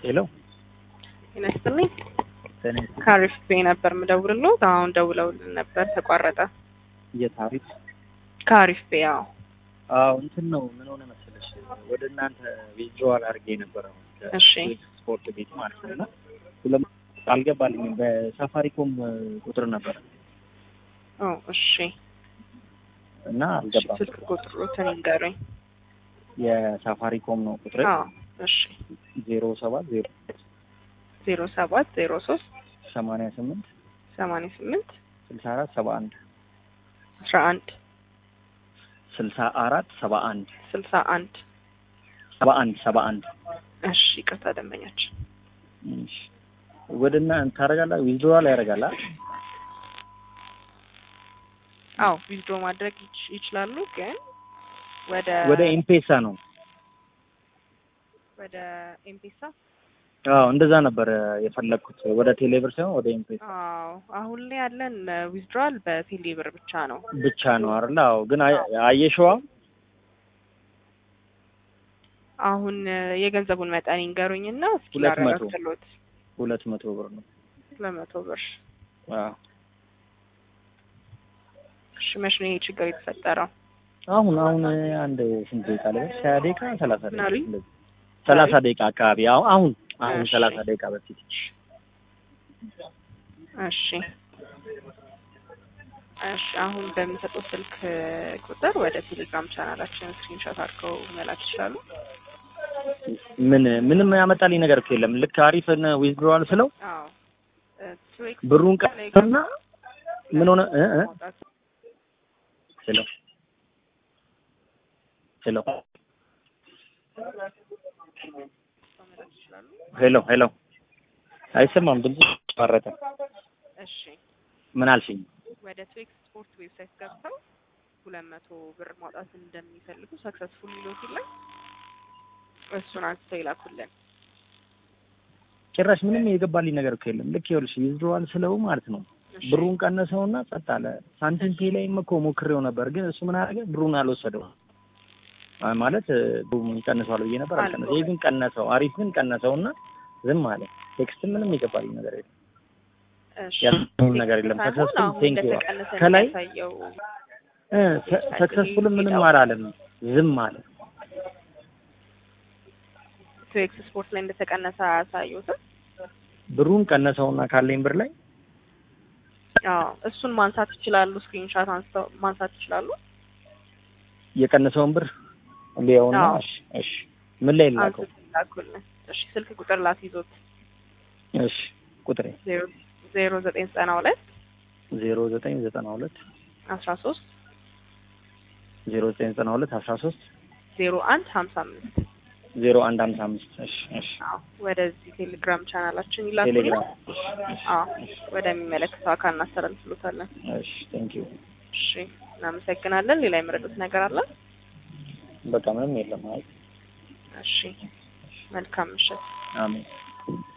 ሄሎ ጤና ይስጥልኝ። ጤና ከአሪፍ ቤ ነበር የምደውልልዎት። አሁን ደውለውልን ነበር ተቋረጠ። የታሪክ ከአሪፍ ቤ አዎ። አዎ እንትን ነው ምን ሆነ መሰለሽ ወደ እናንተ ቪዥዋል አድርጌ ነበረ እሺ ስፖርት ቤት ማለት ነው እና ሁለም አልገባልኝም በሳፋሪኮም ቁጥር ነበረ ኦ እሺ እና እሺ፣ አልገባም ስልክ ቁጥሩትን ይንገሩኝ። የሳፋሪኮም ነው ቁጥር አዎ እሺ ዜሮ ሰባት ዜሮ ዜሮ ሰባት ዜሮ ሶስት ሰማንያ ስምንት ሰማንያ ስምንት ስልሳ አራት ሰባ አንድ አስራ አንድ ስልሳ አራት ሰባ አንድ ስልሳ አንድ ሰባ አንድ ሰባ አንድ እሺ ይቅርታ ደንበኛችን እሺ ወደ እና ታደርጋላ ዊዝድሮዋል ያደርጋላ አዎ ዊዝድሮ ማድረግ ይች- ይችላሉ ግን ወደ ወደ ኤምፔሳ ነው ወደ ኤምፔሳ አዎ እንደዛ ነበር የፈለግኩት ወደ ቴሌብር ሳይሆን ወደ ኤምፔሳ አዎ አሁን ላይ ያለን ዊዝድሮዋል በቴሌ ብር ብቻ ነው። ብቻ ነው አይደል? አዎ ግን አየ- አየሽዋ አሁን የገንዘቡን መጠን ይንገሩኝና እስኪ ሁለት መቶ ላረጋግጥልዎት። ሁለት መቶ ብር ነው። ለመቶ ብር አዎ እሺ መቼ ነው ይሄ ችግር የተፈጠረው? አሁን አሁን አንድ ስንት ደቂቃ ላይ ሀያ ደቂቃ ሰላሳ ደቂቃ ናሪ? እንደዚህ ሰላሳ ደቂቃ አካባቢ አሁን አሁን አሁን እሺ። ሰላሳ ደቂቃ በፊት እሺ እሺ አሁን በሚሰጡት ስልክ ቁጥር ወደ ቴሌግራም ቻናላችን ስክሪንሾት አድርገው መላክ ይችላሉ። ምን ምንም ያመጣልኝ ነገር እኮ የለም። ልክ አሪፍን ዊዝድሮዋል ስለው አዎ እ ትዊክ ብሩን ቀና ምን ሆነ እ እ ማውጣት ሄሎ ሄሎ መላክ ይችላሉ። ሄሎ ሄሎ አይሰማም ድምጽ ተቋረጠ። እሺ ምን አልሽኝ? ወደ ትዊክ ስፖርት ዌብሳይት ገብተው ሁለት መቶ ብር ማውጣት እንደሚፈልጉ ሰክሰስፉል ሚሎት ላይ እሱን አንስተው ይላኩልን። ጭራሽ ምንም የገባልኝ ነገር እኮ የለም። ልክ ይኸውልሽ ዊዝድሮዋል ስለው ማለት ነው እሺ ብሩን ቀነሰውና ጸጥ አለ። ሳንቲም ፔ ላይም እኮ ሞክሬው ነበር፣ ግን እሱ ምን አደረገ? ብሩን አልወሰደው አ ማለት እ፣ ብሩን ቀንሰዋል ብዬ ነበር አልቀነሰ። ይሄ ግን ቀነሰው፣ አሪፍ ግን ቀነሰውና ዝም አለ። ቴክስት ምንም የገባልኝ ነገር የለም፣ እሺ ያልኩት ነገር የለም። ሳይሆን ሰክሰስፉል አሁን ቴንክ ዩ እንደተቀነሰ ከላይ የሚያሳየው እ፣ ሰክሰስፉል ምንም አላለም፣ ዝም አለ። ትዊክስ ስፖርት ላይ እንደተቀነሰ አያሳዩትም። ብሩን ቀነሰውና ካለኝ ብር ላይ አዎ እሱን ማንሳት ይችላሉ። ስክሪንሻት አንስተው ማንሳት ይችላሉ። የቀነሰውን ብር ሊያውና አዎ። እሺ እሺ ምን ላይ ላከው? አንስተው ይላኩልን። እሺ ስልክ ቁጥር ላትይዞት እሺ ቁጥሬ ዜሮ ዜሮ ዘጠኝ ዘጠና ሁለት ዜሮ ዘጠኝ ዘጠና ሁለት አስራ ሶስት ዜሮ ዘጠኝ ዘጠና ሁለት አስራ ሶስት ዜሮ አንድ ሀምሳ አምስት ዜሮ አንድ ሀምሳ አምስት እሺ እሺ አዎ ወደዚህ ቴሌግራም ቻናላችን ይላኩልን። ቴሌግራም አዎ ወደሚመለከተው አካል እናስተላልፍሎታለን። እሺ ቴንክ ዩ እሺ እናመሰግናለን። ሌላ የመረጡት ነገር አለ? በቃ ምንም የለም አይ እሺ መልካም ምሽት። አሜን